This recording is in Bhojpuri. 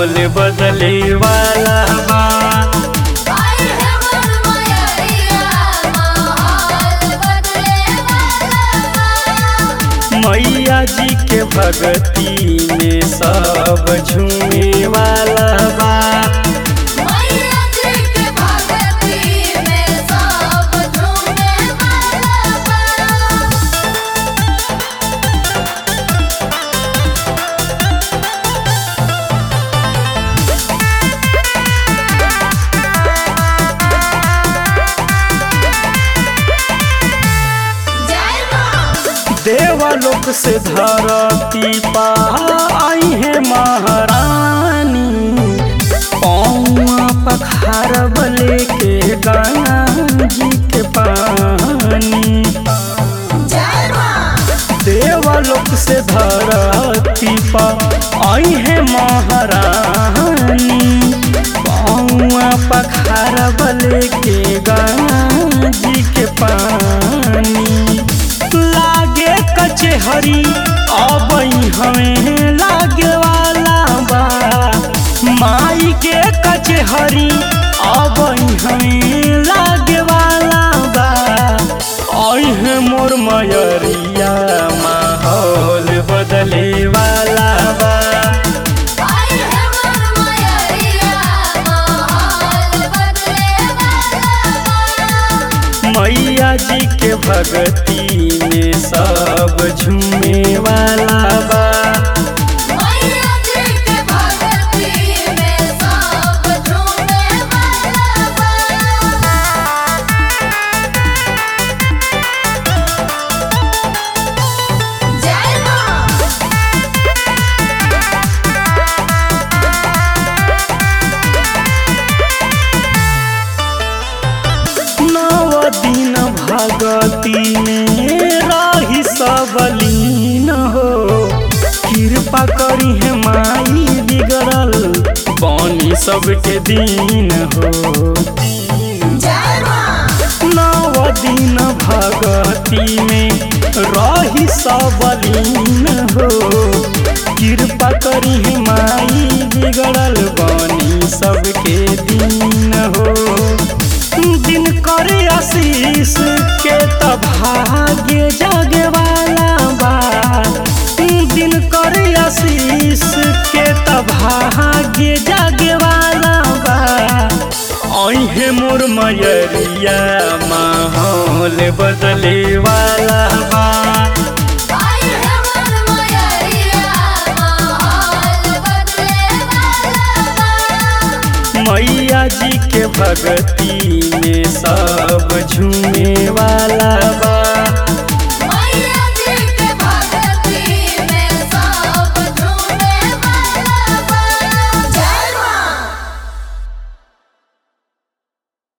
माहौल बदले वाला बा आई है मन मयरिया माहौल बदले वाला बा मैया जी के भक्ति में सब झूमे वाला बा मैया जी के भक्ति में सब झूमे वाला बा जय मां देवलोक से धरती पा आई है महारानी पौआ पखारब लेके गंगा जी के पानी जय मां देवलोक से धरती पा आई है महारानी पौआ पखारब लेके गंगा जी के पानी लागे कचहरी अब हमें लागे वाला बा माई के कचहरी अब हमें लागे वाला बा है मोर मयरिया माहौल बदले वाला बा आई है मन मयरिया माहौल बदले वाला बा मैया जी के भक्ति में सब झूमे वाला बा मैया जी के भक्ति में सब झूमे वाला बा जय मां नव दिन भगती में रही सबलीन हो कृपा करी है माई बिगड़ल बनी सबके दिन हो जय मां नव दिन भगती में रही सबलीन हो कृपा करी है माई बिगड़ल बनी सबके दिन हो दिन करे आशीष के त भाग्य जागे वाला बा दिन करे आशीष के त भाग्य जागे वाला बा ऐहे मोर मयरिया माहौल बदले वाला बा आई है मन मयरिया माहौल बदले वाला बा मैया जी के भक्ति में सब झूमे वाला बा